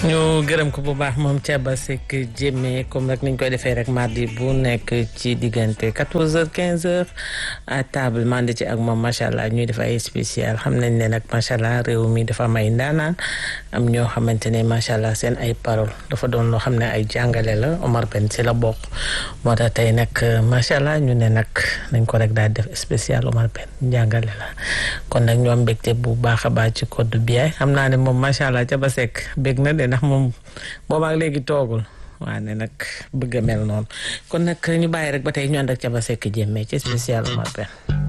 ñu gërëm ko bu baax moom Thiaba Seck Diémé comme rek niñ koy defee rek mardi bu nekk ci diggante 14h 15h à table mandi ci ak moom macha allah ñuy def ay spécial xam nañ ne nag macha allah réew mi dafa am ay ndaanaan am ñoo xamante ne macha allah seen ay parole dafa doon loo xam ne ay jàngale la Omar Pène si la bokk moo tax tey nag macha allah ñu ne nag nañ ko rek daal def spécial Omar Pène jàngale la kon nag ñu am mbégte bu baax a baax ci code bi xam naa ne moom macha allah Thiaba Seck bég na de ndax moom boobaak léegi toogul waa ne nag bëgg a mel noonu kon nag ñu bàyyi rek ba tey ñu ànd ak Thiaba Seck Diémé ci spécial Omar Pène